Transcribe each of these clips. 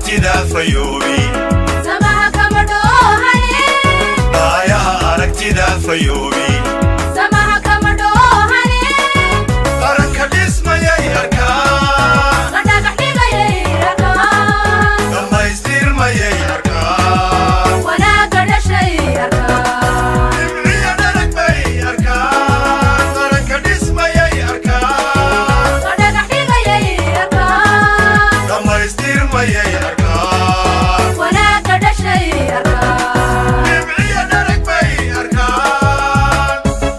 aragtida fayoobi samaha kama dhoohane aayaha aragtida fayoobi samaha kama dhoohane qaranka dhismayay arkaan la dhagax dhigayay arkaan dhammaystirmayay arkaan wanaagga dhashay arkaan dhibciya dharag bay arkaan qaranka dhismayay arkaan la dhagax dhigayay arkaan dhammaystirmayay arkaan wanaagga dhashay arkaan dhibciya dharag bay arkaan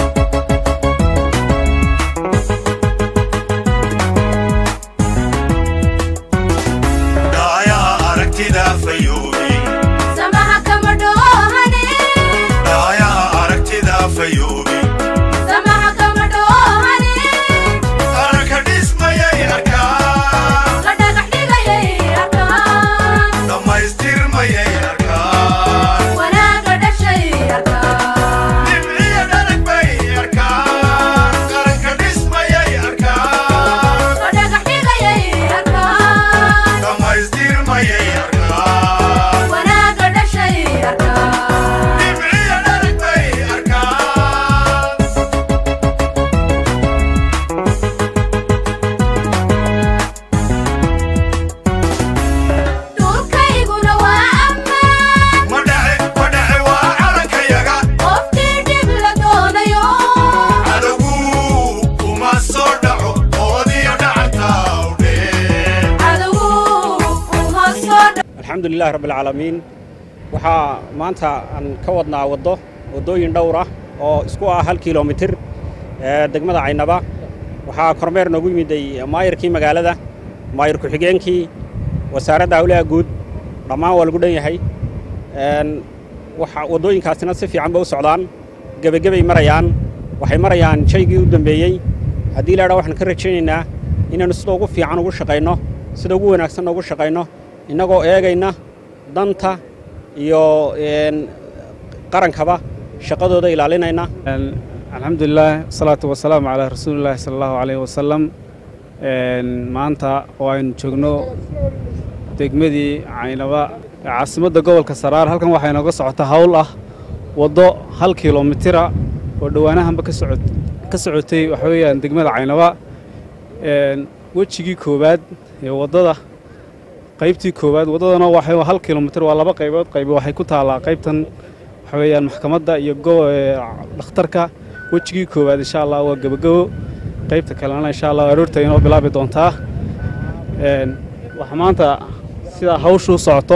dhaayaha aragtida fayoobi samaha kama dhoohane dhaayaha aragtida fayoobi samaha kama dhoohane qaranka dhismayay arkaan la dhagax dhigayay arkaan dhammaystirmayay arkaan wanaagga dhashay arkaan dhibciya dharag bay arkaan qaranka dhismayay arkaan la dhagax dhigayay arkaan dhammaystirmayay arkaan wanaagga dhashay arkaan dhibciya dharag bay arkaan dhulkayguna waa ammaan ma dhace ma dhace waa calankayaga qofkii dhib la doonayo cadowgu kuma soo dhaco oodiyo dhacanta udhee cadowu uma soo dha alxamdu lilahi rabbi alcaalamiin waxaa maanta aan ka wadnaa waddo waddooyin dhowr ah oo isku ah hal kilomitir ee degmada caynaba waxaa kormeer noogu yimiday maayarkii magaalada maayar ku-xigeenkii wasaaradda hawlaha guud dhammaan waa lagu dhan yahay Een, waxa waddooyinkaasina si fiican ba u socdaan gebagebay marayaan waxay marayaan shaygii u dambeeyey haddii la idhaa waxaan ka rajaynaynaa inaannu sida ugu fiican ugu shaqayno sida ugu wanaagsan ugu shaqayno innagoo eegayna danta iyo een, qarankaba shaqadooda ilaalinayna alxamdulilah wasalaatu wasalaamu calaa rasuulillahi sala allahu calayhi wasalam Een, maanta oo aynu joogno degmadii caynaba ee caasimadda gobolka saraar halkan waxaa inooga socota hawl ah waddo hal kilomitira oo dhowaanahanba ka socot ka socotay waxa weeyaan degmada caynaba Een, wejigii koowaad ee waddada qaybtii koowaad waddadana waxay hal kilomitir waa laba qaybood qaybi waxay ku taallaa qaybtan waxa weeyaan maxkamadda iyo go ee dhakhtarka wejigii koowaad insha allah waa gebagabo qaybta kalena insha allah aroorta inoo bilaabi doontaa Een, waxaa maanta sidaa hawshu u socoto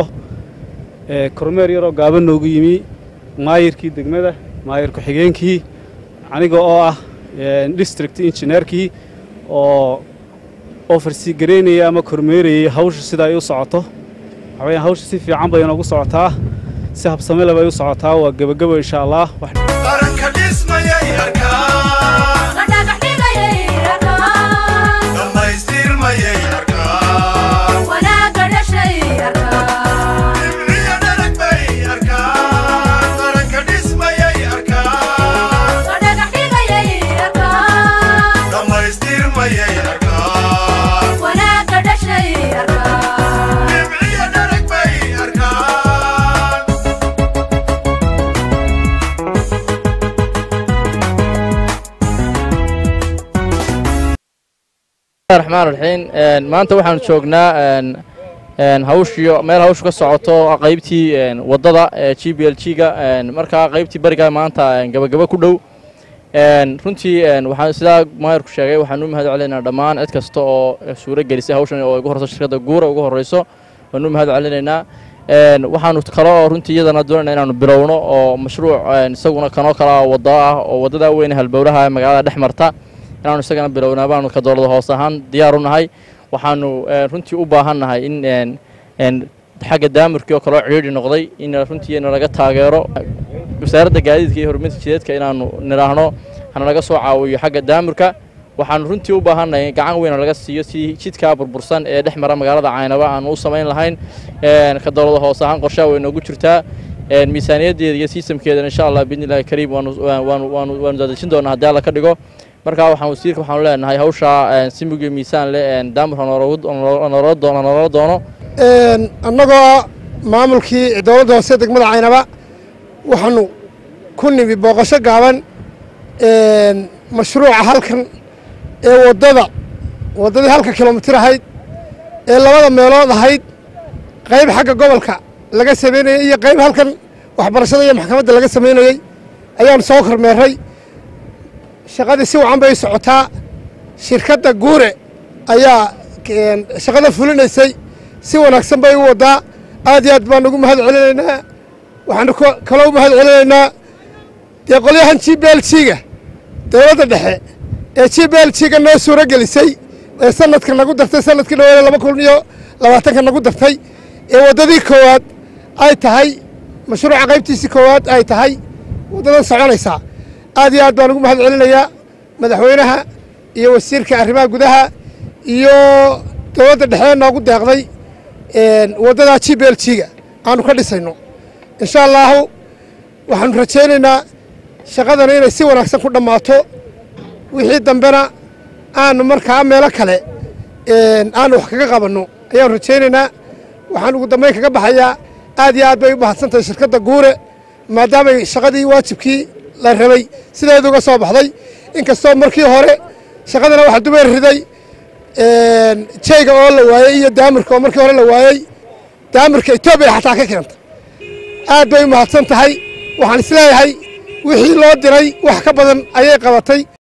ee kormeer yaroo gaaban noogu yimi maayirkii degmada maayir ku-xigeenkii aniga oo ah een, district engineerkii oo oo farsigareynaya ama kormeerayay hawsha sida ay u socoto waxa weeyaan hawsha si fiican bay inoogu socotaa si habsame leh bay u socotaa waa gebagabo insha allah wax qaranka dhismayay arkaan la dhagax dhigayay arkaan dhammaystirmayay arkaan wanaagga dhashay arkaan dhibciya dharag bay arkaan qaranka dhismayay arkaan la dhagax dhigayay arkaan dhammaystirmayay arkaan wanaagga dhashay arkaan dhibciya dharag bay arkaan raxmaan raxiim een, maanta waxaanu joognaa een, een, hawshii meel hawshu ka socoto qaybtii een, waddada ee g b l g-ga markaa qaybtii bariga maanta een, gabagaba ku dhow een, runtii een, waxaan sidaa maayarku sheegay waxaan u mahad celinaynaa dhammaan cid kasta oo suuro gelisay hawshan oo ugu horeyso shirkadda guura ugu horeyso waan u mahad celinaynaa een, waxaanu kale oo runtii iyadana doonayna inaanu bilowno oo mashruuc een, isaguna kanoo kale ah waddo ah oo waddada weyn ee halbowlaha ee magaalada dhex marta inaanu isagana bilownaa baanu ka dowlada hoos ahaan diyaar u nahay waxaanu een, runtii u baahan nahay in een, een, xagga daamurkii oo kaloo cidhiidhi noqday in runtii nalaga taageero wasaaradda gaadiidka iyo horumarinta jideedka inaanu nidhaahno hanalaga soo caawiyo xagga daamurka waxaanu runtii u baahannahay gacan weyn oo laga siiyo si jidkaa burbursan ee dhex mara magaalada caynaba aanu u samayn lahayn een, ka dowlada hoos ahaan qorshaha way noogu jirtaa een, miisaaniyaddeeda iyo sistamkeedana insha allah biidni illahi kariim waanu waanu waanu waanu daadejin doonaa haddii alla ka dhigo markaa waxaan wasiirka waxaanu leenahay hawshaa een, si mug iyo miisaan leh een, daamur ha nooloogu- ha nooloo doono ha nooloo doono annagoo maamulkii dowladda hoose degmada caynaba waxaanu ku nimi booqasho gaaban mashruuca halkan ee waddada waddadii halka kilomitir ahayd ee labada meelood ahayd qayb xagga gobolka laga samaynayey iyo qayb halkan waxbarashada iyo maxkamadda laga samaynayey ayaanu soo kormeeray shaqadii si wacan bay u socotaa shirkadda guure ayaa shaqada fulinaysay si wanaagsan bay u waddaa aad iyo aad baan ugu mahad celinaynaa waxaanu kaloo u mahad celinaynaa dee qolyahan g b l g-ga dowladda dhexe ee g b l g-ga noo suuro gelisay ee sanadka nagu dartay sanadkii dhaweeye laba kun iyo labaatanka nagu dartay ee waddadii koowaad ay tahay mashruuca qaybtiisii koowaad ay tahay waddadan soconaysaa aad iyo aad baan ugu mahad celinayaa madaxweynaha iyo wasiirka arrimaha gudaha iyo dowladda dhexe noogu deeqday waddadaa g b l g-ga aanu ka dhisayno insha allaahu waxaanu rajaynaynaa shaqadana inay si wanaagsan ku dhammaato wixii dambena aanu markaa meelo kale aanu wax kaga qabanno ayaanu rajaynaynaa waxaan ugu dambayn kaga baxayaa aad iyo aad bay u mahadsan tahay shirkadda guure maadaamay shaqadii waajibkii la rabay sideedu uga soo baxday inkastoo markii hore shaqadana waxa dubeer riday jayga oo la waayey iyo daamirka oo markii hore la waayey daamirka etoobiya xataa ka keenta aad bay u mahadsan tahay waxaan isleeyahay wixii loo diray wax ka badan ayay qabatay